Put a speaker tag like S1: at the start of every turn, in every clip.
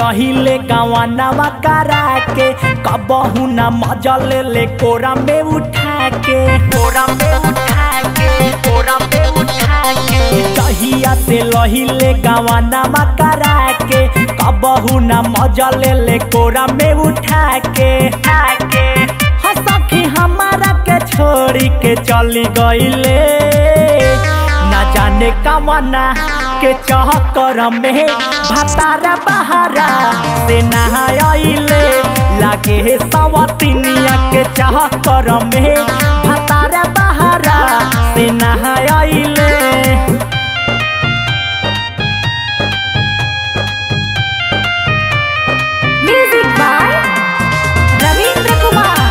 S1: लहिले गवानावा करा के कबहू ना मजा ले ले कोरा में उठा के कोरा में उठा के कोरा में उठा के कहिया से लहिले गवानावा करा के कबहू ना मजा ले ले कोरा में उठा के के हाँ सखी हमारा के छोड़ी के चली गईले ना जाने कवना के चहकर में भतारा बहारा से नहाइले लागे सवतिनिया के चहकर में भतारा बहारा से नहाइले
S2: म्यूजिक बाय रविंद्र कुमार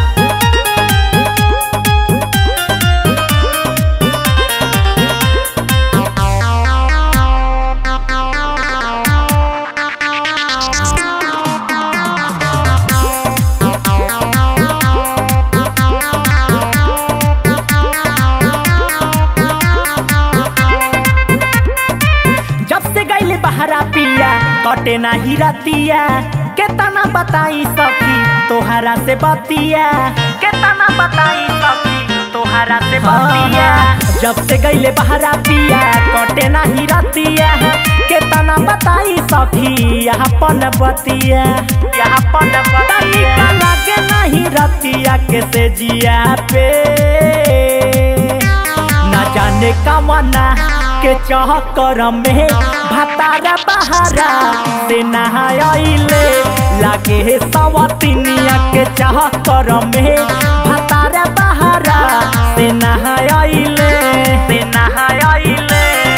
S1: जब से गईले बहरा पिया कटे ना ही रतिया केतना बताई सखी तोहरा से बतिया केतना बताई सखी तोहरा से बतिया जब से गईले बहरा पिया कटे ना ही रतिया केतना बताई सखी यहाँ पन बतिया यहाँ पन बतिया लगे नहीं रतिया के से जिया पे ना जाने कवना के चहकर में भतारा बहारा से नहाइले लागे सवतिनिया के चहकर में भतारा बहारा से नहाइले से नहाइले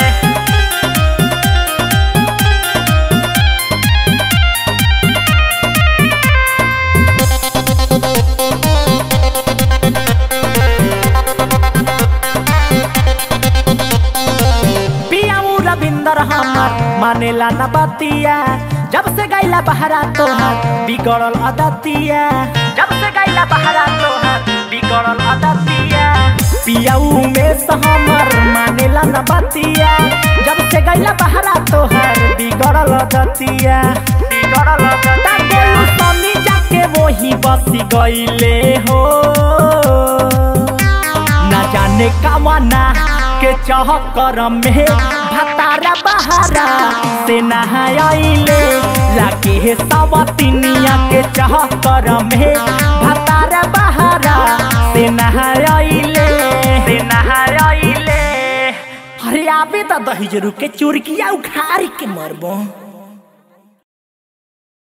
S1: पियाऊ रविंदर हमर मानेला न बतिया जब से गैला बहरा तोहर बिगड़ल अदतिया जब से गैला बहरा तोहर बिगड़ल अदतिया पियाऊ में से हमर मानेला न बतिया जब से गैला बहरा तोहर बिगड़ल अदतिया बिगड़ल अदतिया समी जाके वही बसी गईले हो ना जाने कवना के चहकर में भतारा बहारा से नहाइले लागे सवतिनिया के चहकर में भतारा बहारा से नहाइले से नहाइले अरे आबे त दही जरूर के चुरकिया उखाड़ के मरबो